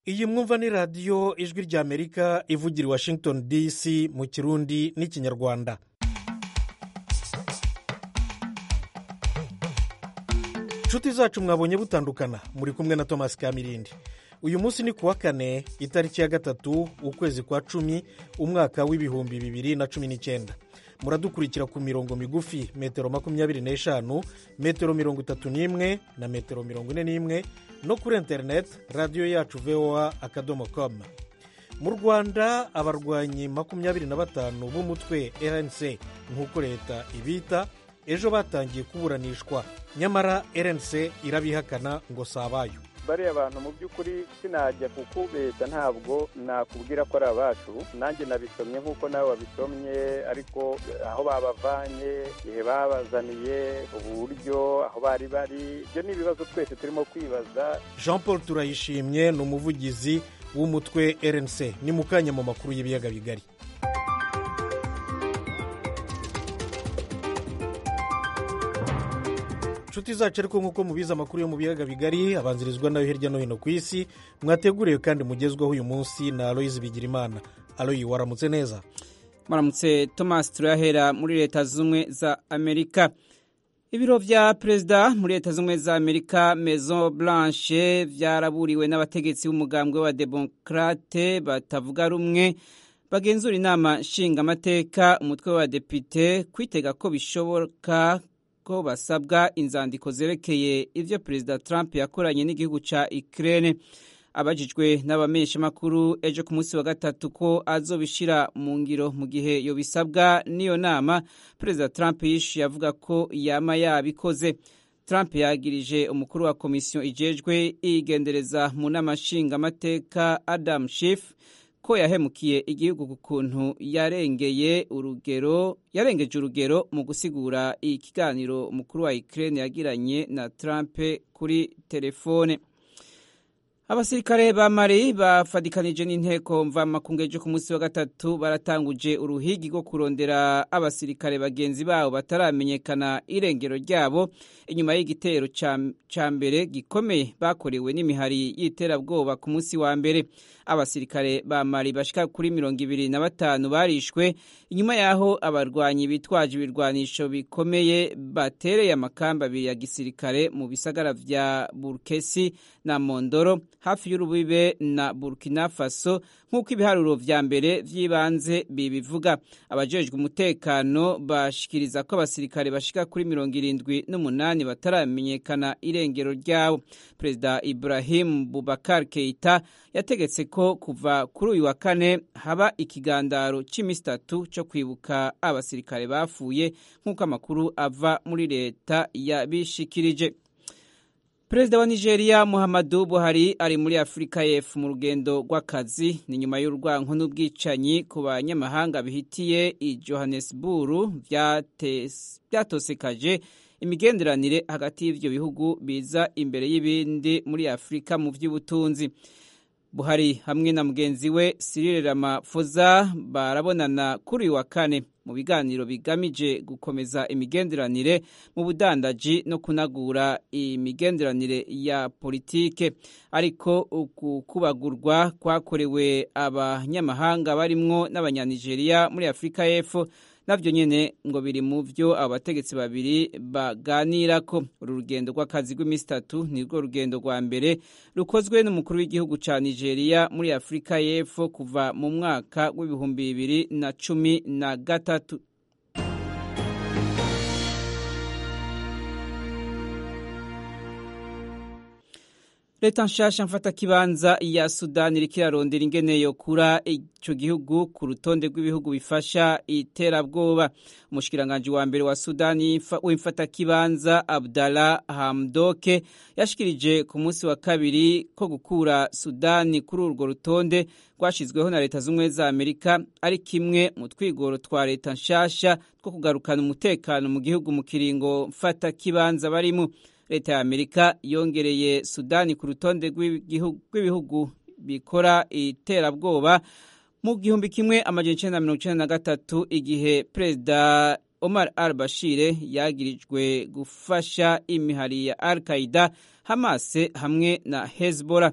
iyi mwumva ni radiyo ijwi ry'amerika ivugira i washington dc mu kirundi n'ikinyarwanda inshuti zacu mwabonye butandukana muri kumwe na thomas kamirindi uyu munsi ni kuwa kane itariki ya gatatu ukwezi kwa cumi umwaka w'ibihumbi bibiri na cumi n'icyenda muradukurikira ku mirongo migufi metero makumyabiri n'eshanu metero mirongo itatu n'imwe na metero mirongo ine n'imwe no kuri interineti radiyo yacu voa akadomo komu mu rwanda abarwanyi makumyabiri na batanu b'umutwe rnc nk'uko leta ibita ejo batangiye kuburanishwa nyamara rnc irabihakana ngo si abayo bariya bantu mu by'ukuri sinajya kukubeshya ntabwo nakubwira ko ari abacu nanjye nabisomye nk'uko nawe wabisomye ariko aho babavanye igihe babazaniye uburyo aho bari bari ibyo ni ibibazo twese turimo kwibaza jean paul turayishimye ni umuvugizi w'umutwe rnc ni mu kanya mu makuru y'ibiyaga bigari inshuti zacu ariko nk'uko mubizi amakuru yo mu biyaga bigari abanzirizwa nayo hirya no hino ku isi mwateguriwe kandi mugezweho uyu munsi na aloyizi bigirimana aloyi waramutse neza maramutse thomas turahera muri leta z'ubumwe za amerika ibiro vya perezida muri leta z'ubumwe za amerika maison blanche vyaraburiwe n'abategetsi b'umugambwe wa demokrate batavuga rumwe bagenzura inama nshingamateka umutwe wa depite kwitega ko bishoboka ko basabwa inzandiko zerekeye ivyo perezida trump yakoranye n'igihugu ca ukraine abajijwe n'abamenyeshamakuru ejo ku munsi wa gatatu ko azobishira mu ngiro mu gihe yobisabwa n'iyo nama perezida trump yishuye avuga ko yama yabikoze trump yagirije umukuru wa komisiyo ijejwe igendereza mu nama nshingamateka adam schiff ko yahemukiye igihugu ku kuntu yarengeye urugero yarengeje urugero mu gusigura ikiganiro umukuru wa Ukraine yagiranye na Trump kuri telefone abasirikare ba mari bafadikanije n'inteko mvamakungu ejo ku munsi wa gatatu baratanguje uruhigi rwo kurondera abasirikare bagenzi babo bataramenyekana irengero ryabo inyuma y'igitero ca mbere gikomeye bakorewe n'imihari y'iterabwoba ku munsi wa mbere abasirikare ba mari bashika kuri mirongo ibiri na batanu barishwe inyuma y'aho abarwanyi bitwaje ibirwanisho bikomeye batereye amakamba abiri ya gisirikare mu bisagara vya burkesi na mondoro hafi y'urubibe na burkina faso nk'uko ibiharuro vya mbere vy'ibanze bibivuga abajejwe umutekano bashikiriza ko abasirikare bashika kuri mirongo irindwi n'umunani bataramenyekana irengero ryabo perezida ibrahim bubakar keita yategetse ko kuva kuri uyu wa kane haba ikigandaro cy'iminsi itatu cyo kwibuka abasirikare bapfuye nk'uko amakuru ava muri leta yabishikirije perezida wa nigeria muhammadu buhari ari muri afurika y'epfo mu rugendo rw'akazi ni nyuma y'urwanko n'ubwicanyi ku banyamahanga bihitiye i johannesburg byatosekaje imigenderanire hagati y'ivyo bihugu biza imbere y'ibindi muri afurika mu vy'ubutunzi buhari hamwe na mugenzi we Cyril Ramaphosa barabonana kuri uyu wa kane mu biganiro bigamije gukomeza imigenderanire mu budandaji no kunagura imigenderanire ya politike ariko uku kubagurwa kwakorewe abanyamahanga barimwo n'abanyanigeriya muri afurika y'epfo navyo nyene ngo biri mu vyo abategetsi babiri baganirako uru rugendo rw'akazi rw'iminsi itatu nirwo rugendo rwa mbere rukozwe n'umukuru w'igihugu ca nigeria muri afurika y'epfo kuva mu mwaka w'ibihumbi bibiri na cumi na gatatu leta nshasha mfata kibanza ya sudani iriko irarondera ingene yokura ico gihugu ku rutonde rw'ibihugu bifasha iterabwoba umushikiranganji wa mbere wa sudani w'imfata kibanza abdallah hamdoke yashikirije ku munsi wa kabiri ko gukura sudani kuri urwo rutonde rwashizweho na leta z'ubumwe za amerika ari kimwe mu twigoro twa leta nshasha two kugarukana umutekano mu gihugu mu kiringo mfata kibanza barimo leta ya amerika yongereye sudani ku rutonde rw'ibihugu bikora iterabwoba mu gihumbi kimwe amajana icenda na mirongo icenda na gatatu igihe perezida omar al bashire yagirijwe gufasha imihari ya al qaida hamas hamwe na hezbollah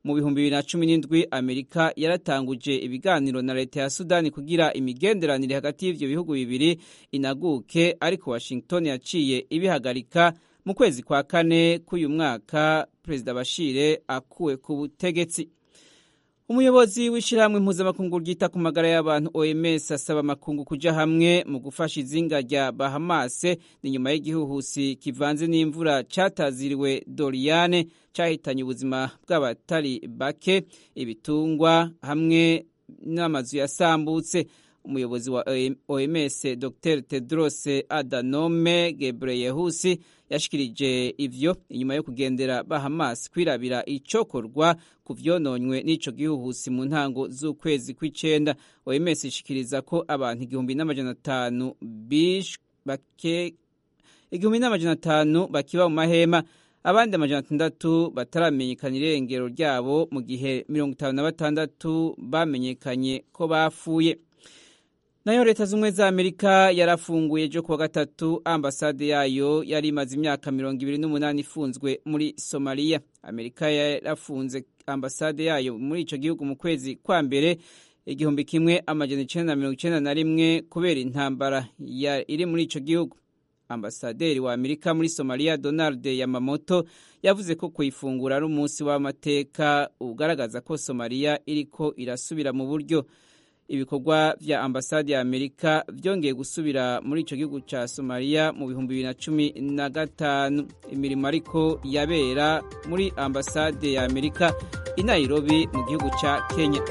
mu bihumbi bibiri na cumi n'indwi amerika yaratanguje ibiganiro na leta ya sudani kugira imigenderanire hagati y'ivyo bihugu bibiri inaguke ariko washington yaciye ibihagarika mu kwezi kwa kane k'uyu mwaka perezida bashire akuwe ku butegetsi umuyobozi w'ishyirahamwe mpuzamakungu ryita ku magara y'abantu oms asaba amakungu kuja hamwe mu gufasha izinga rya bahamase ni nyuma y'igihuhusi kivanze n'imvura cataziriwe doriane cahitanye ubuzima bw'abatari bake ibitungwa hamwe n'amazu yasambutse umuyobozi wa oms dr tedros adanome gebreyehusi yashikirije ivyo inyuma yo kugendera bahamas kwirabira icokorwa ku vyononywe n'ico gihuhusi mu ntango z'ukwezi kw'icenda oms ishikiriza ko abantu igihumbi n'amajana atanu bake igihumbi n'amajana atanu bakiba mu mahema abandi amajana atandatu bataramenyekana irengero ryabo mu gihe mirongo itanu na batandatu bamenyekanye ko bapfuye nayo leta z'ubumwe za amerika yarafunguye ejo kuwa gatatu ambasade yayo yari imaze imyaka mirongo ibiri n'umunani ifunzwe muri somaliya amerika yarafunze ambasade yayo muri ico gihugu mu kwezi kwa mbere igihumbi kimwe amajana icenda na mirongo icenda na rimwe kubera intambara iri muri ico gihugu ambasaderi wa amerika muri somaliya donald yamamoto yavuze ko kuyifungura ari umunsi w'amateka ugaragaza ko somaliya iriko irasubira mu buryo ibikorwa vya ambasade ya amerika vyongeye gusubira muri ico gihugu ca somaliya mu bihumbi bibiri na cumi na gatanu imirimo ariko yabera muri ambasade ya amerika i nairobi mu gihugu ca kenya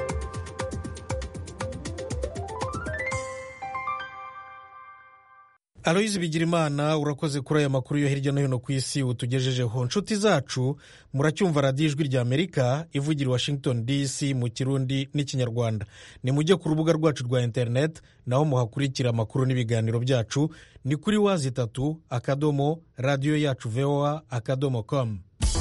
aloyizi bigirimana urakoze kuri aya makuru yo hirya no hino ku isi utugejejeho nshuti zacu muracyumva radiyo ijwi rya amerika ivugira i washington dc mu kirundi n'ikinyarwanda ni mujye ku rubuga rwacu rwa interineti naho muhakurikira amakuru n'ibiganiro byacu ni kuri wazi itatu akadomo radiyo yacu voa akadomo komu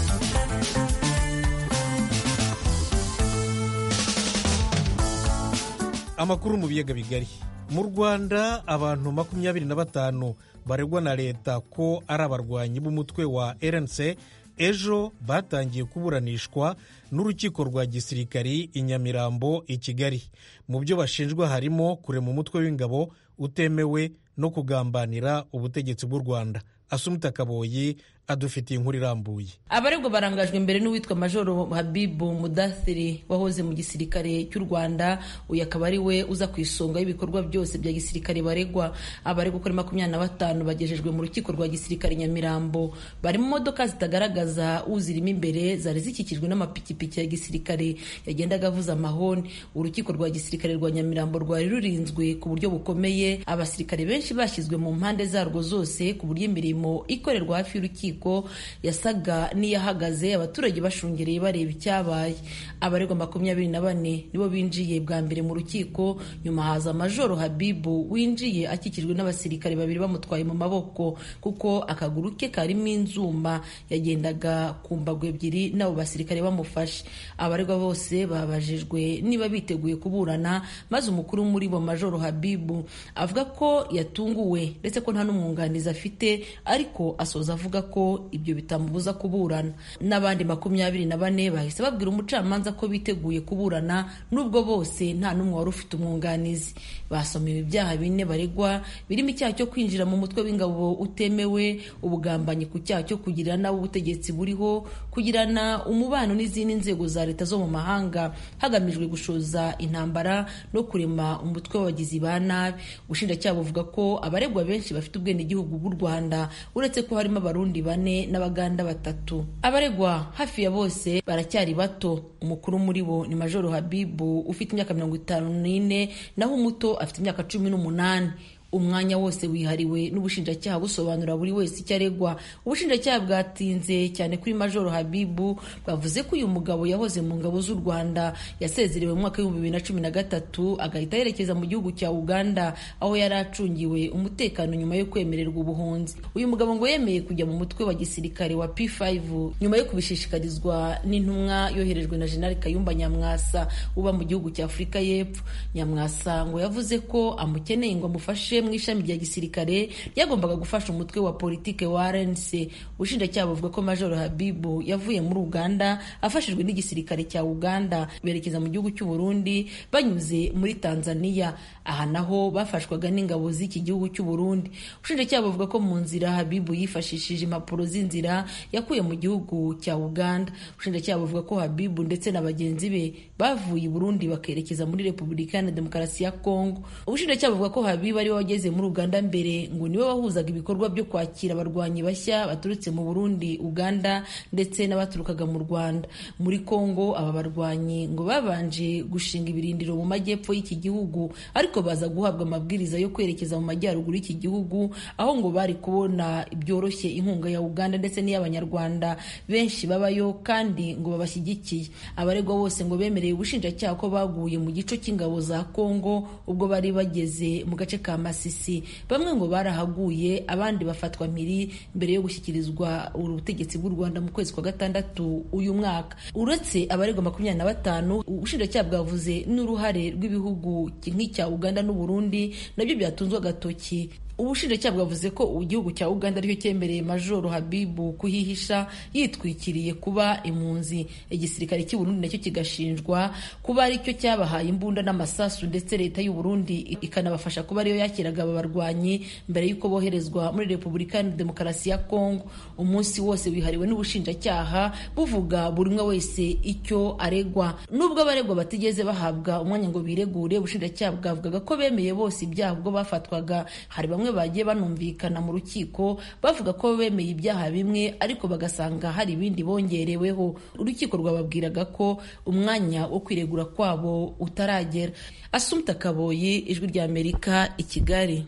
amakuru mu biyaga bigari mu rwanda abantu makumyabiri na batanu baregwa na leta ko ari abarwanyi b'umutwe wa rnc ejo batangiye kuburanishwa n'urukiko rwa gisirikari i nyamirambo i kigali mu byo bashinjwa harimo kurema umutwe w'ingabo utemewe no kugambanira ubutegetsi bw'u rwanda asumita kaboyi adufitiye inkuru irambuye abaregwa barangajwe imbere n'uwitwa majoro habibu mudathiri wahoze mu gisirikare cy'u rwanda uyu akaba ari we uza ku isonga y'ibikorwa byose bya gisirikare baregwa abaregwa kuri makumyabiri na batanu bagejejwe mu rukiko rwa gisirikare nyamirambo bari mu modoka zitagaragaza uzirimo imbere zari zikikijwe n'amapikipiki ya gisirikare yagendaga avuza amahoni urukiko rwa gisirikare rwa nyamirambo rwari rurinzwe ku buryo bukomeye abasirikare benshi bashyizwe mu mpande zarwo zose ku buryo imirimo ikorerwa hafi y'urukiko yasaga n'iyahagaze abaturage bashungereye bareba icyabaye abaregwa makumyabiri na bane nibo binjiye bwa mbere mu rukiko nyuma haza majoro habibu winjiye akikijwe n'abasirikare babiri bamutwaye mu maboko kuko akaguru ke karimo inzuma yagendaga ku mbago ebyiri n'abo basirikare bamufashe abaregwa bose babajijwe niba biteguye kuburana maze umukuru muri bo majoro habibu avuga ko yatunguwe ndetse ko nta n'umwunganizi afite ariko asoza avuga ko ibyo bitamubuza kuburana n'abandi makumyabiri na bane bahise babwira umucamanza ko biteguye kuburana nubwo bose nta n'umwe wari ufite umwunganizi basomewe ibyaha bine baregwa birimo icyaha cyo kwinjira mu mutwe w'ingabo utemewe ubugambanyi ku cyaha cyo kugirira nabi ubutegetsi buriho kugirana umubano n'izindi nzego za leta zo mu mahanga hagamijwe gushoza intambara no kurema umutwe w'abagizi ba nabi ubushinjacyaha buvuga ko abaregwa benshi bafite ubwenegihugu bw'u rwanda uretse ko harimo abarundi bane n'abaganda batatu abaregwa hafi ya bose baracyari bato umukuru muri bo ni majoro habibu ufite imyaka mirongo itanu n'ine naho umuto afite imyaka cumi n'umunani umwanya wose wihariwe n'ubushinjacyaha busobanura buri wese icyo aregwa ubushinjacyaha bwatinze cyane kuri majoro habibu bwavuze ko uyu mugabo yahoze mu ngabo z'u rwanda yasezerewe mu mwaka w'ibihumbi bibiri na cumi na gatatu agahita yerekeza mu gihugu cya uganda aho yari acungiwe umutekano nyuma yo kwemererwa ubuhunzi uyu mugabo ngo yemeye kujya mu mutwe wa gisirikare wa p5 nyuma yo kubishishikarizwa n'intumwa yoherejwe na jenerali kayumba nyamwasa uba mu gihugu cya afurika y'epfo nyamwasa ngo yavuze ko amukeneye ngo amufashe ryavuye mu ishami rya gisirikare ryagombaga gufasha umutwe wa politike wa rnc ubushinjacyaha buvuga ko majoro habibu yavuye muri uganda afashijwe n'igisirikare cya uganda berekeza mu gihugu cy'u burundi banyuze muri tanzania aha naho bafashwaga n'ingabo z'iki gihugu cy'u burundi ubushinjacyaha buvuga ko mu nzira habibu yifashishije impapuro z'inzira yakuye mu gihugu cya uganda ubushinjacyaha buvuga ko habibu ndetse na bagenzi be bavuye i burundi bakerekeza muri repubulika iharanira demokarasi ya kongo ubushinjacyaha buvuga ko habibu ariwe wageze muri uganda mbere ngo niwe wahuzaga ibikorwa byo kwakira abarwanyi bashya baturutse mu burundi uganda ndetse n'abaturukaga mu rwanda muri kongo aba barwanyi ngo babanje gushinga ibirindiro mu majyepfo y'iki gihugu ariko baza guhabwa amabwiriza yo kwerekeza mu majyaruguru y'iki gihugu aho ngo bari kubona byoroshye inkunga ya uganda ndetse n'iy'abanyarwanda benshi babayo kandi ngo babashyigikiye abaregwa bose ngo bemereye ubushinjacyaha ko baguye mu gico cy'ingabo za kongo ubwo bari bageze mu gace ka masisi bamwe ngo barahaguye abandi bafatwa mpiri mbere yo gushyikirizwa ubutegetsi bw'u rwanda mu kwezi kwa gatandatu uyu mwaka uretse abaregwa makumyabiri na batanu ubushinjacyaha bwavuze n'uruhare rw'ibihugu nk'icya uganda n'uburundi nabyo byatunzwe agatoki ubushinjacyaha bwavuze ko igihugu cya uganda aricyo cyemereye majoro habibu kuhihisha yitwikiriye kuba impunzi igisirikare cy'i burundi nacyo kigashinjwa kuba aricyo cyabahaye imbunda n'amasasu ndetse leta y'u burundi ikanabafasha kuba ariyo yakiraga aba barwanyi mbere y'uko boherezwa muri repubulika ya demokarasi ya kongo umunsi wose wihariwe n'ubushinjacyaha buvuga buri umwe wese icyo aregwa nubwo abaregwa batigeze bahabwa umwanya ngo biregure ubushinjacyaha bwavugaga ko bemeye bose ibyaha ubwo bafatwaga hari bamwe bagiye banumvikana mu rukiko bavuga ko bemeye ibyaha bimwe ariko bagasanga hari ibindi bongereweho urukiko rwababwiraga ko umwanya wo kwiregura kwabo utaragera asumta kaboyi ijwi rya amerika i kigali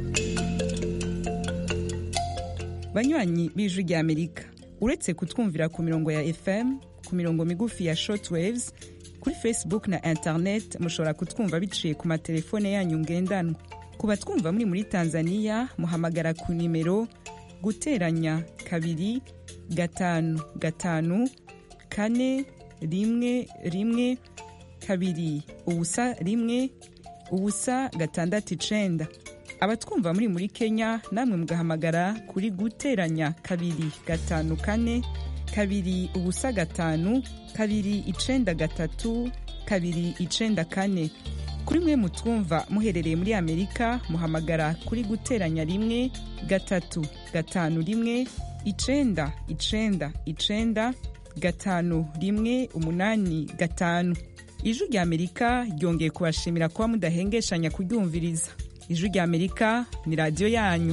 banywanyi b'ijwi rya amerika uretse kutwumvira ku mirongo ya fm ku mirongo migufi ya shortwaves kuri facebook na internet mushobora kutwumva biciye ku matelefone yanyu ngendanwa ku batwumva muri muri tanzania muhamagara ku nimero guteranya kabiri gatanu gatanu kane rimwe rimwe kabiri ubusa rimwe ubusa gatandatu icenda abatwumva muri muri kenya namwe mugahamagara kuri guteranya kabiri gatanu kane kabiri ubusa gatanu kabiri icenda gatatu kabiri icenda kane kuri mwe mutwumva muherereye muri amerika muhamagara kuri guteranya rimwe gatatu gatanu rimwe icenda icenda icenda gatanu rimwe umunani gatanu ijwi rya amerika ryongeye kubashimira kuba mudahengeshanya kuryumviriza ijwi rya amerika ni radiyo yanyu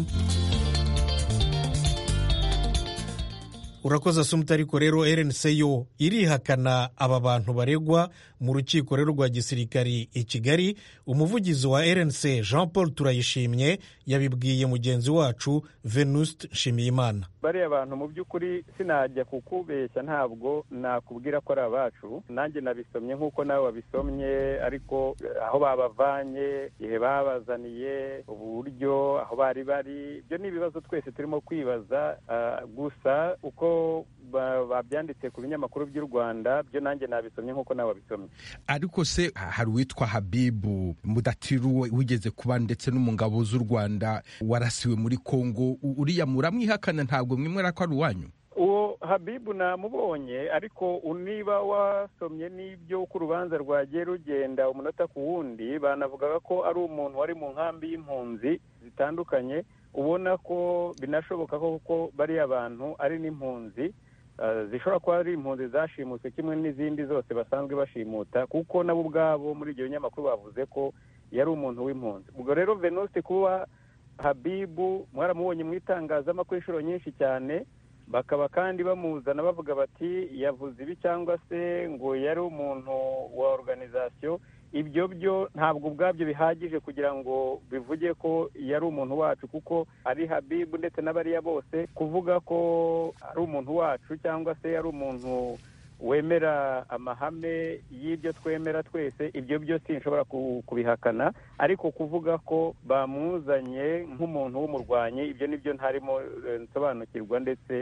urakoze asumuta ariko rero rnc yo irihakana aba bantu baregwa mu rukiko rero rwa gisirikari i kigali umuvugizi wa rnc jean paul turayishimye yabibwiye mugenzi wacu venuste nshimiyimana bariya bantu mu by'ukuri sinajya kukubeshya ntabwo nakubwira ko ari abacu nanjye nabisomye nk'uko nawe wabisomye ariko aho babavanye igihe babazaniye uburyo aho bari bari ibyo ni ibibazo twese turimo kwibaza gusa uko babyanditse ku binyamakuru by'u rwanda byo nanjye nabisomye nk'uko nawe wabisomye ariko se hari uwitwa habibu mudatiru wigeze kuba ndetse no mu ngabo z'u rwanda warasiwe muri kongo uriya muramwihakana ntabwo mwemera ko ari uwanyu uwo habibu namubonye ariko niba wasomye n'ibyo uko urubanza rwagiye rugenda umunota ku wundi banavugaga ko ari umuntu wari mu nkambi y'impunzi zitandukanye ubona ko binashoboka ko bariya bantu ari n'impunzi zishobora kuba ari impunzi zashimutse kimwe n'izindi zose basanzwe bashimuta kuko nabo ubwabo muri ibyo binyamakuru bavuze ko yari umuntu w'impunzi ubwo rero venuste kuba habibu mwaramubonye mu itangazamakuru inshuro nyinshi cyane bakaba kandi bamuzana bavuga bati yavuze ibi cyangwa se ngo yari umuntu wa organizasiyo ibyo byo ntabwo ubwabyo bihagije kugira ngo bivuge ko yari umuntu wacu kuko ari habibu ndetse n'abariya bose kuvuga ko ari umuntu wacu cyangwa se ari umuntu wemera amahame y'ibyo twemera twese ibyo byo sinshobora kubihakana ariko kuvuga ko bamuzanye nk'umuntu w'umurwanyi ibyo nibyo ntarimo nsobanukirwa ndetse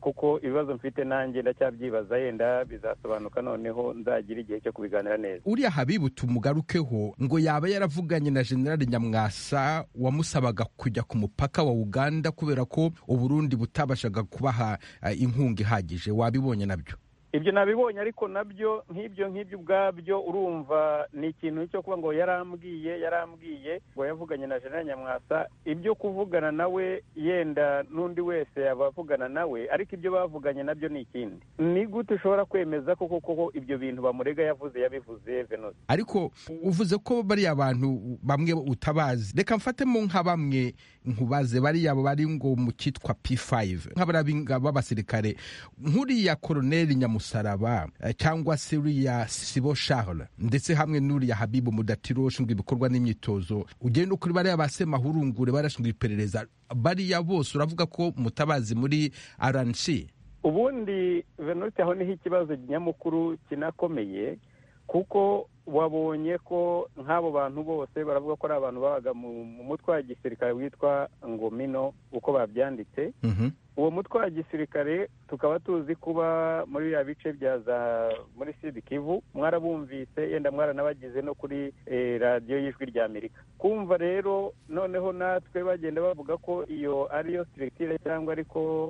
kuko ibibazo mfite nanjye ndacyabyibaza yenda bizasobanuka noneho nzagira igihe cyo kubiganira neza uriya habibu tumugarukeho ngo yaba yaravuganye na generali nyamwasa wamusabaga kujya ku mupaka wa uganda kubera ko uburundi butabashaga kubaha uh, inkunga ihagije wabibonye nabyo ibyo nabibonye ariko nabyo nk'ibyo nk'ibyo ubwabyo urumva ni ikintu cyo kuba ngo yarambwiye yarambwiye ngo yavuganye na jenerali nyamwasa ibyo kuvugana nawe yenda n'undi wese yaba avugana nawe ariko ibyo bavuganye nabyo ni ikindi ni gute ushobora kwemeza ko koko ibyo bintu bamurega yavuze yabivuze venusi ariko uvuze ko bariya bantu bamwe utabazi reka mfatemo nka bamwe nkubaze bariya bari ngo mu cyitwa p5 nk'abariya b'abasirikare nk'uriya koroneli nyamusa musaraba cyangwa se uriya sibo charles ndetse hamwe n'uriya habibu mudatiro ushinzwe ibikorwa n'imyitozo ugenda ukuri bariya ba semahurungure barashinzwe iperereza bariya bose uravuga ko mutabazi muri rnc ubundi venuste aho niho ikibazo nyamukuru kinakomeye kuko wabonye ko nk'abo bantu bose baravuga ko ari abantu babaga mu mutwe wa gisirikare witwa ngomino uko babyanditse uwo mutwe wa gisirikare tukaba tuzi kuba muri biriya bice bya za muri sidi kivu mwarabumvise yenda mwaranabagize no kuri radiyo y'ijwi rya amerika kumva rero noneho natwe bagenda bavuga ko iyo ariyo siregitire cyangwa ariko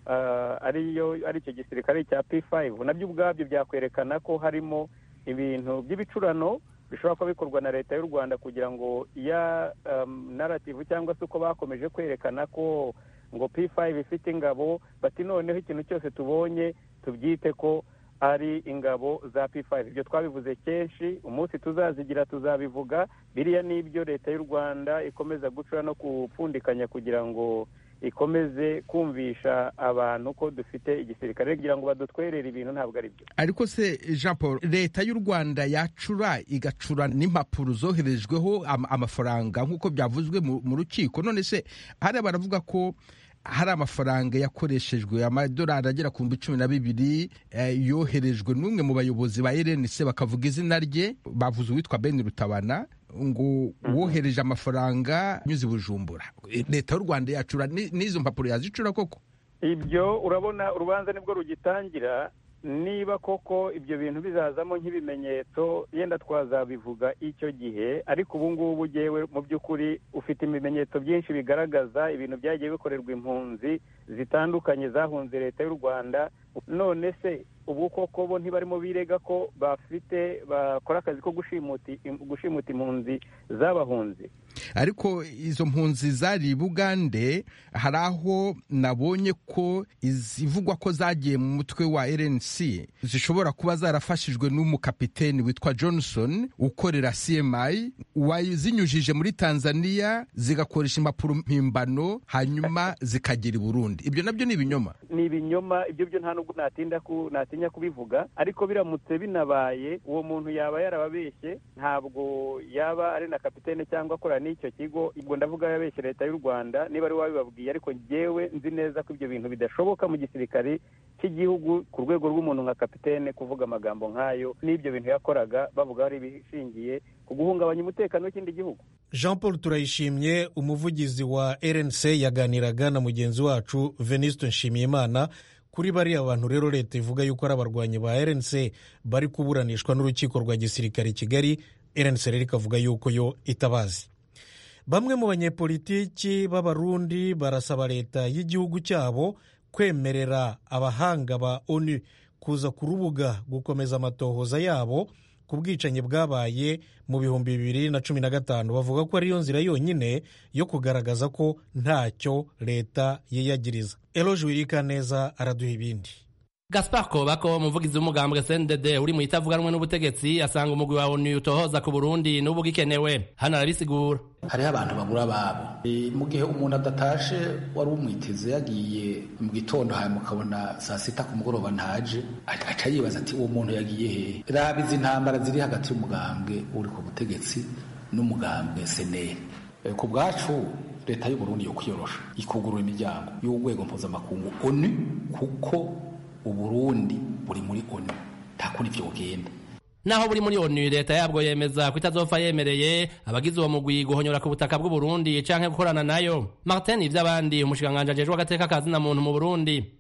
ariyo ari icyo gisirikare cya p5 nabyo ubwabyo byakwerekana ko harimo ibintu by'ibicurano bishobora kuba bikorwa na leta y'u rwanda kugira ngo iya narativu cyangwa se uko bakomeje kwerekana ko ngo p5 ifite ingabo bati noneho ikintu cyose tubonye tubyite ko ari ingabo za p5 ibyo twabivuze kenshi umunsi tuzazigira tuzabivuga biriya ni ibyo leta y'u rwanda ikomeza gucura no gupfundikanya kugira ngo ikomeze kumvisha abantu ko dufite igisirikare kugira ngo badutwerere ibintu ntabwo ari byo ariko se jean paul leta y'u rwanda yacura igacura n'impapuro zoherejweho amafaranga nk'uko byavuzwe mu rukiko none se hariya baravuga ko hari amafaranga yakoreshejwe amadolari agera ku bihumbi cumi na bibiri yoherejwe n'umwe mu bayobozi ba rnc bakavuga izina rye bavuze uwitwa ben rutabana ngo wohereje amafaranga anyuze i bujumbura leta y'u rwanda yacura n'izo mpapuro yazicura koko ibyo urabona urubanza nibwo rugitangira niba koko ibyo bintu bizazamo nk'ibimenyetso yenda twazabivuga icyo gihe ariko ubu ngubu ugewe mu by'ukuri ufite ibimenyetso byinshi bigaragaza ibintu byagiye bikorerwa impunzi zitandukanye zahunze leta y'u rwanda none se ubu koko bo ntibarimo birega ko bafite bakora akazi ko gushimuta impunzi z'abahunzi ariko izo mpunzi zari bugande hari aho nabonye ko izivugwa ko zagiye mu mutwe wa rnc zishobora kuba zarafashijwe n'umukapiteni witwa johnson ukorera cmi wazinyujije muri tanzania zigakoresha impapuro mpimbano hanyuma zikagera i burundi ibyo nabyo ni ibinyoma ni ibinyoma ibyo byo nta nubwo natinda ku natinya kubivuga ariko biramutse binabaye uwo muntu yaba yarababeshye ntabwo yaba ari na kapitene cyangwa akorana n'icyo kigo ubwo ndavuga yabeshye leta y'u rwanda niba ari wabibabwiye ariko ngewe nzi neza ko ibyo bintu bidashoboka mu gisirikare cy'igihugu ku rwego rw'umuntu nka kapitene kuvuga amagambo nk'ayo n'ibyo bintu yakoraga bavuga ari ibishingiye ku guhungabanya umutekano w'ikindi gihugu jean paul turayishimye umuvugizi wa rnc yaganiraga na mugenzi wacu venuste nshimiyimana kuri bariya bantu rero leta ivuga yuko ari abarwanyi ba rnc bari kuburanishwa n'urukiko rwa gisirikare i kigali rnc rero ikavuga yuko yo itabazi bamwe mu banyepolitiki b'abarundi barasaba leta y'igihugu cyabo kwemerera abahanga ba onu kuza ku rubuga gukomeza amatohoza yabo ku bwicanyi bwabaye mu bihumbi bibiri na cumi na gatanu bavuga ko ariyo nzira yonyine yo kugaragaza ko ntacyo leta yiyagiriza eroje wirika neza araduha ibindi gaspar kobako umuvugizi w'umugambwe cndd uri mu itavuganwe n'ubutegetsi asanga umugwi wa onu utohoza ku burundi n'ubu ugikenewe hano arabisigura hariho abantu bagura ababo mu gihe umuntu adatashe wari umwiteze yagiye mu gitondo hanyuma ukabona saa sita ku mugoroba ntaje aca yibaza ati uwo muntu yagiye hehe raba izi ntambara ziri hagati y'umugambwe uri ku butegetsi n'umugambwe seneri ku bwacu leta y'uburundi yo kwiyorosha ikugurura imiryango y'urwego mpuzamakungu onu kuko uburundi buri muri onu nta kundi ibyo bugenda naho buri muri onu leta yabwo yemeza ko itazopfa yemereye abagize uwo mugwi guhonyora ku butaka bw'uburundi canke gukorana nayo martin ivy'abandi umushikiranganji ajejwe agateka kazina muntu mu burundi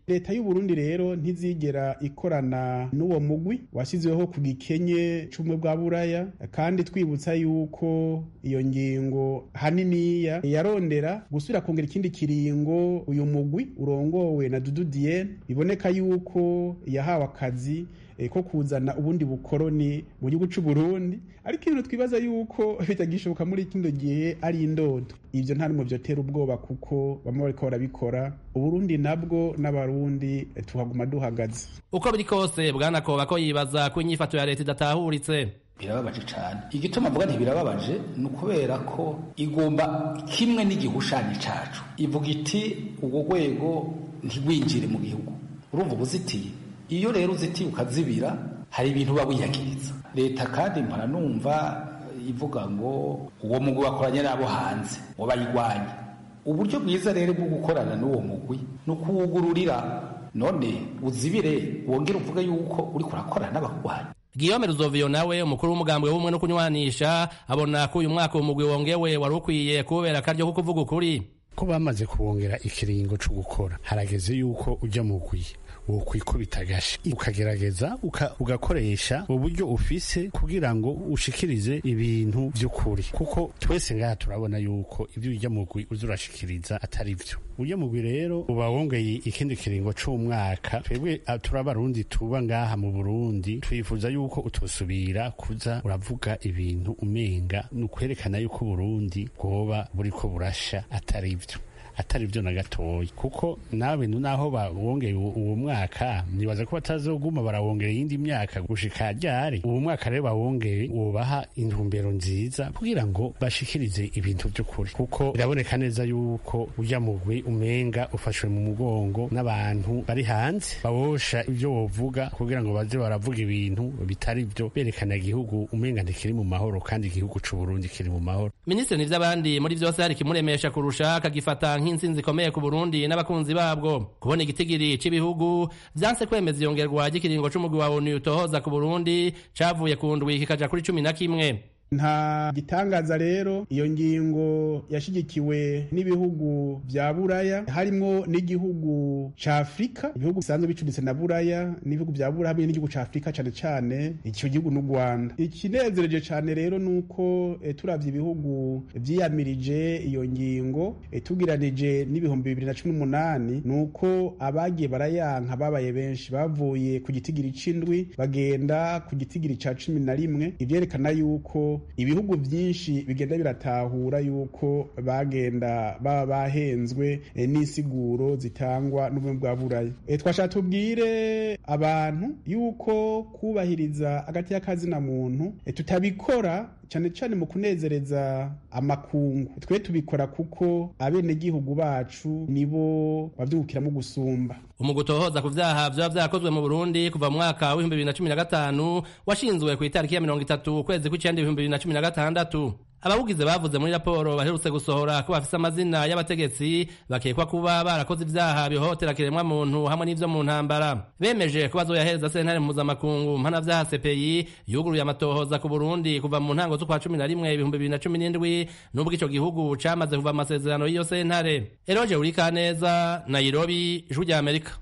leta y'u Burundi rero ntizigera ikorana n'uwo mugwi washyizweho ku gikenye c'ubumwe bwa buraya kandi twibutsa yuko iyo ngingo haniniya yarondera gusubira kongera ikindi kiringo uyu mugwi urongowe na Dudu Diene biboneka yuko yahawe akazi ko kuzana ubundi bukoroni mu gihugu cy'u Burundi ariko ibintu twibaza yuko bitagishoboka muri kino gihe ari indodo ibyo nta n'umwe byotera ubwoba kuko bamwe bariko barabikora uburundi nabwo n'abarundi tuhaguma duhagaze uko biri kose bwanakoba ko yibaza ko inyifato ya leta idatahuritse birababaje cyane igituma mvuga ntibirababaje ni ukubera ko igomba kimwe n'igihushanyo cacu ivuga iti urwo rwego ntigwinjire mu gihugu urumva ubuzitiye iyo rero uzitiye ukazibira hari ibintu uba wiyakiriza leta kandi mpora numva ivuga ngo uwo mugwi wakoranye n'abo hanze wabayigwanya uburyo bwiza rero bwo gukorana n'uwo mugwi ni ukuwugururira none uzibire wongere uvuge yuko uri kurakorana n'abagwanyi Guillaume Ruzovio nawe umukuru w'umugambwe w'ubumwe no kunywanisha abona ko uyu mwaka umugwi wongewe wari ukwiye kubera akaryo ko kuvuga ukuri ko bamaze kuwongera ikiringo co gukora harageze yuko ujya mu gwi wokwikubita agashi ukagerageza uka, ugakoresha uburyo ufise kugira ngo ushikirize ibintu vy'ukuri kuko twese ngaha turabona yuko ivyo ujya mu gwi uza urashikiriza atari vyo ujya mu gwi rero uba wongeye ikindi kiringo c'umwaka twebwe turabarundi tuba ngaha mu Burundi twifuza yuko utosubira kuza uravuga ibintu umenga ni ukwerekana yuko Burundi bwoba buriko burasha atari vyo atari byo na gatoya kuko nawe naho bawongeye uwo mwaka nibaza ko batazoguma barawongera iyindi myaka gushika ryari uwo mwaka rero bawongeye wubaha intumbero nziza kugira ngo bashikirize ibintu by'ukuri kuko biraboneka neza yuko ujya mugwi umenga ufashwe mu mugongo n'abantu bari hanze bawosha ibyo wovuga kugira ngo baze baravuga ibintu bitari byo berekana igihugu umenga ntikiri mu mahoro kandi igihugu c'u Burundi kiri mu mahoro minisitiri n'ivy'abandi muri vyose hari kimuremesha kurusha akagifata nk'intsinzi ikomeye ku Burundi n'abakunzi babwo kubona igitigiri c'ibihugu vyanse kwemeza iyongerwa ry'ikiringo c'umugwi wa ONU utohoza ku Burundi cavuye ku ndwi kikaja kuri cumi na kimwe nta gitangaza rero iyo ngingo yashigikiwe n'ibihugu vya buraya harimwo n'igihugu ca afurika ibihugu bisanzwe bicuditse na buraya n'ibihugu vya buraya hamwe n'igihugu ca afurika cane cane ico gihugu n'u rwanda ikinezereje cane rero nuko e, turavye ibihugu vyiyamirije iyo ngingo e, tugiranije n'ibihumbi bibiri na cumi n'umunani nuko abagiye barayanka babaye benshi bavuye ku gitigiri c'indwi bagenda ku gitigiri ca cumi na rimwe ivyerekana yuko ibihugu byinshi bigenda biratahura yuko bagenda baba bahenzwe e, n'isiguro zitangwa n'ubumwe bwa buraya e, twashaka tubwire abantu yuko kubahiriza agati y'akazina muntu e, tutabikora cyane cyane mu kunezereza amakungu twe tubikora kuko abenegihugu bacu nibo bavyungukiramo gusumba umugwi utohoza ku vyaha vyoba vyakozwe mu burundi kuva mu mwaka w'ibihumbi bibiri na cumi na gatanu washinzwe ku itariki ya mirongo itatu ukwezi kw'icenda ibihumbi bibiri na cumi na gatandatu abawugize bavuze muri raporo baherutse gusohora ko bafise amazina y'abategetsi bakekwa kuba barakoze ivyaha bihohotera kiremwa muntu hamwe n'ivyo mu ntambara bemeje ko bazoyahereza sentare mpuzamakungu mpanavyaha CPI yuguruye amatohoza ku Burundi kuva mu ntango z'ukwa cumi na rimwe ibihumbi bibiri na cumi n'indwi n'ubwo ico gihugu camaze kuva amasezerano y'iyo sentare Eroje Urikaneza Nairobi Ijwi rya Amerika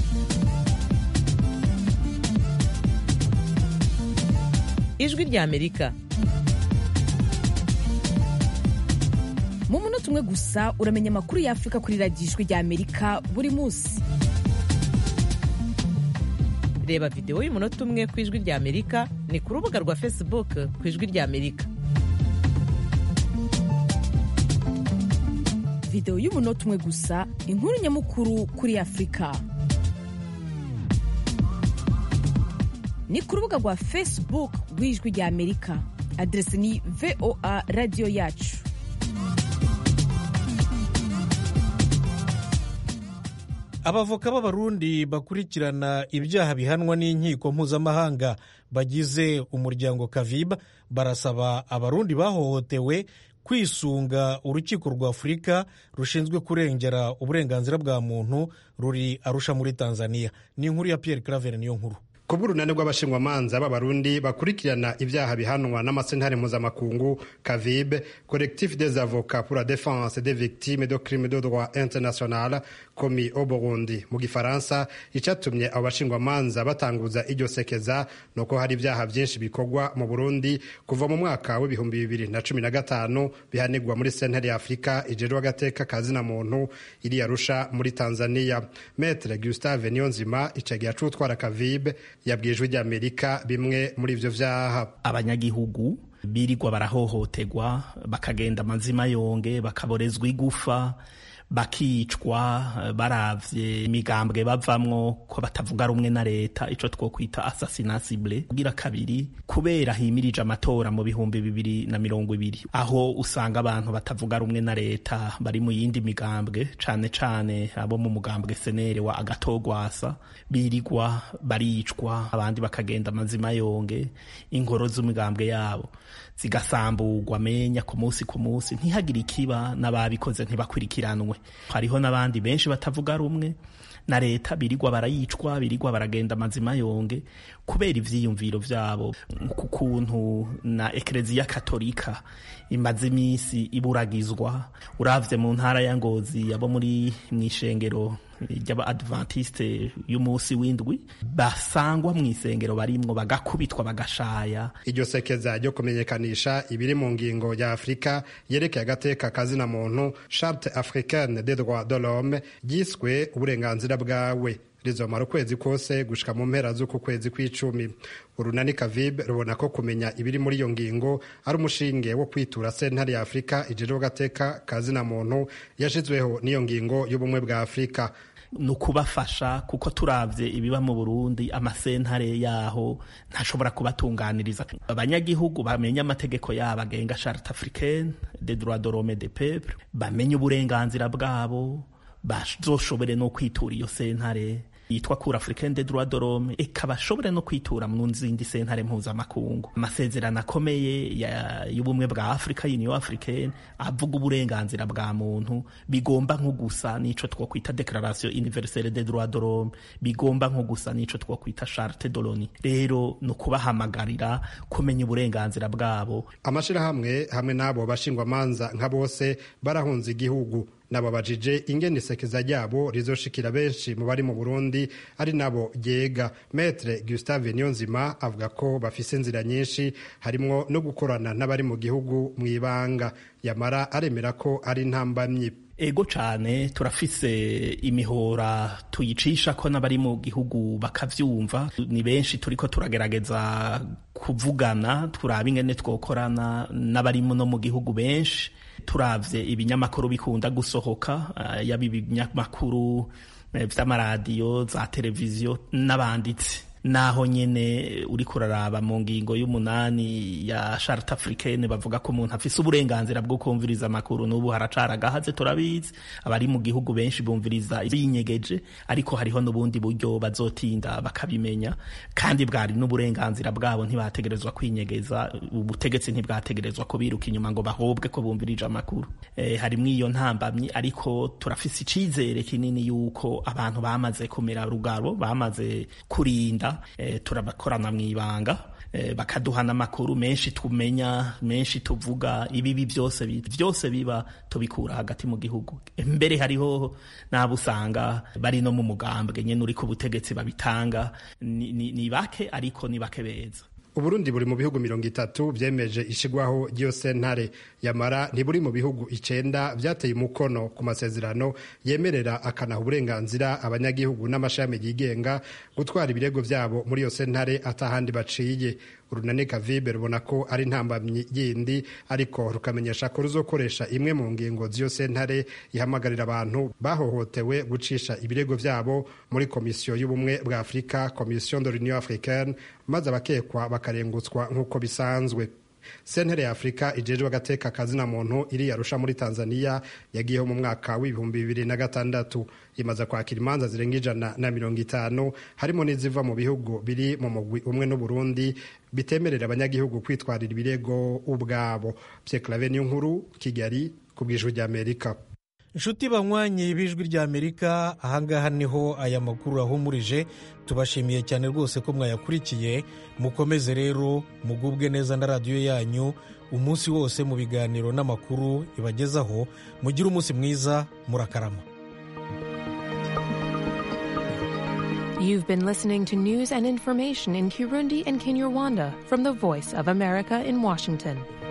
Ijwi rya Amerika mu munota umwe gusa uramenya amakuru y'afurika kuri radiyo ijwi rya amerika buri munsi reba videwo y'umunota umwe ku ijwi rya amerika ni ku rubuga rwa facebook ku ijwi rya amerika videwo y'umunota umwe gusa inkuru nyamukuru kuri afurika ni ku rubuga rwa facebook rw'ijwi rya amerika aderesi ni voa radiyo yacu abavoka b'abarundi bakurikirana ibyaha bihanwa n'inkiko mpuzamahanga bagize umuryango kaviba barasaba abarundi bahohotewe kwisunga urukiko rwa afurika rushinzwe kurengera uburenganzira bwa muntu ruri arusha muri tanzania ni inkuru ya pierre claver niyo nkuru ku bw'urunani rw'abashingwamanza b'abarundi bakurikirana ibyaha bihanwa n'amasentare mpuzamakungu kavibe collectif des avocats pour la défense des victimes de crimes de droit international commis au burundi mu gifaransa icatumye abo bashingwamanza batanguza iryo sekeza ni uko hari ibyaha byinshi bikorwa mu burundi kuva mu mwaka w'ibihumbi bibiri na cumi na gatanu bihanirwa muri sentare ya afurika ijerwa agateka kazina muntu iri yarusha muri tanzania metre gustave niyonzima icagihe acutwara kavibe yabwiye ijwi ry'amerika bimwe muri ivyo vyaha abanyagihugu birirwa barahohoterwa bakagenda amazima yonge bakaborezwa igufa bakicwa baravye imigambwe bavamwo ko batavuga rumwe na leta ico twokwita assassinasible kugira kabiri kubera himirije amatora mu bihumbi bibiri na mirongo ibiri aho usanga abantu batavuga rumwe na leta bari mu yindi migambwe cane cane abo mu mugambwe senere wa agatogwasa birigwa baricwa abandi bakagenda amazima yonge inkoro z'imigambwe yabo zigasamburwa menya ku munsi ku munsi ntihagire ikiba n'ababikoze ntibakurikiranwe hariho n'abandi benshi batavuga rumwe na leta birigwa barayicwa birigwa baragenda amazima yonge kubera ivyiyumviro vyabo ku kuntu na ekereziya katolika imaze imisi iburagizwa uravye mu ntara ya ngozi abo muri mw'ishengero ry'abaadventiste y'umunsi w'indwi basangwa mu isengero barimwo bagakubitwa bagashaya iryo sekeza ryo kumenyekanisha ibiri mu ngingo ya afurika yerekeye agateka kazina muntu charte africaine des droits de l'homme ryiswe uburenganzira bwawe rizomara ukwezi kose gushika mu mpera z'uku kwezi kw'icumi urunani kavibe rubona ko kumenya ibiri muri iyo ngingo ari umushinge wo kwitura sentare ya afurika ijejwe agateka kazina muntu yashizweho n'iyo ngingo y'ubumwe bwa afurika ni ukubafasha kuko turavye ibiba mu burundi amasentare yaho ntashobora kubatunganiriza abanyagihugu bamenye amategeko yabo agenga charte africaine des droits de l'homme des peuples bamenye uburenganzira bwabo bazoshobore no kwitura iyo sentare yitwa cour africaine des droits de l'homme eka bashobore no kwitura mu zindi sentare mpuzamakungu amasezerano akomeye y'ubumwe bwa afrika union africaine avuga uburenganzira bwa muntu bigomba nko gusa n'ico twokwita declaration universelle des droits de l'homme bigomba nko gusa n'ico twokwita charte de l'onu rero ni ukubahamagarira kumenya uburenganzira bwabo amashirahamwe hamwe n'abo bashingwamanza nka bose barahunze igihugu nababajije ingene isekeza ryabo rizoshikira benshi mu bari mu burundi ari nabo ryega metre gustave niyonzima avuga ko bafise inzira nyinshi harimwo no gukorana n'abari mu gihugu mu ibanga yamara aremera ko ari ntambamyi ego cane turafise imihora tuyicisha ko n'abari mu gihugu bakavyumva ni benshi turiko turagerageza kuvugana turaba ingene twokorana n'abari no mu gihugu benshi turavye ibinyamakuru bikunda gusohoka uh, yaba ibinyamakuru vy'amaradiyo za televiziyo n'abanditsi naho nyene uriko uraraba mu ngingo y'umunani ya charte africaine bavuga ko umuntu afise uburenganzira bwo kumviriza amakuru n'ubu haracara agahaze turabizi abari mu gihugu benshi bumviriza binyegeje ariko hariho n'ubundi buryo bazotinda bakabimenya kandi bwari n'uburenganzira bwabo ntibategerezwa kwinyegeza ubutegetsi ntibwategerezwa kubiruka inyuma ngo bahobwe ko bumvirije amakuru e, harimwo iyo ntambamyi ariko turafise icizere kinini yuko abantu bamaze kumera rugaro bamaze kurinda e, turabakorana mw'ibanga e, bakaduhana amakuru menshi tumenya menshi tuvuga ibibi byose byose biba tubikura hagati mu gihugu mbere hariho n'abo usanga bari no mu mugambwe nyene uri ku butegetsi babitanga ni, ni, ni bake ariko ni bake beza uburundi buri mu bihugu mirongo itatu vyemeje ishigwaho ry'iyo sentare yamara ntiburi mu bihugu icenda vyateye umukono ku masezerano yemerera akanaha uburenganzira abanyagihugu n'amashami yigenga gutwara ibirego vyabo muri iyo sentare atahandi baciye urunani kavibe rubona ko ari ntambamyi yindi ariko rukamenyesha ko ruzokoresha imwe mu ngingo z'iyo sentare ihamagarira abantu bahohotewe gucisha ibirego vyabo muri komisiyo y'ubumwe bwa afurika komisiyo de l'union africaine maze abakekwa bakarengutswa nk'uko bisanzwe sentere ya afurika ijejwe agateka kazina muntu iri yarusha muri tanzania yagiyeho mu mwaka w'ibihumbi bibiri na gatandatu imaze kwakira imanza zirenga ijana na mirongo itanu harimo n'iziva mu bihugu biri mu mugwi umwe n'uburundi bitemerera abanyagihugu kwitwarira ibirego ubwabo pyeklave niyo nkuru kigali ku bwijwi ry'amerika inshuti banywanyi b'ijwi rya amerika ahangaha niho aya makuru ahumurije tubashimiye cyane rwose ko mwayakurikiye mukomeze rero mugubwe neza na radiyo yanyu umunsi wose mu biganiro n'amakuru ibagezaho mugire umunsi mwiza murakarama You've been listening to news and information in Kirundi and Kinyarwanda from the Voice of America in Washington.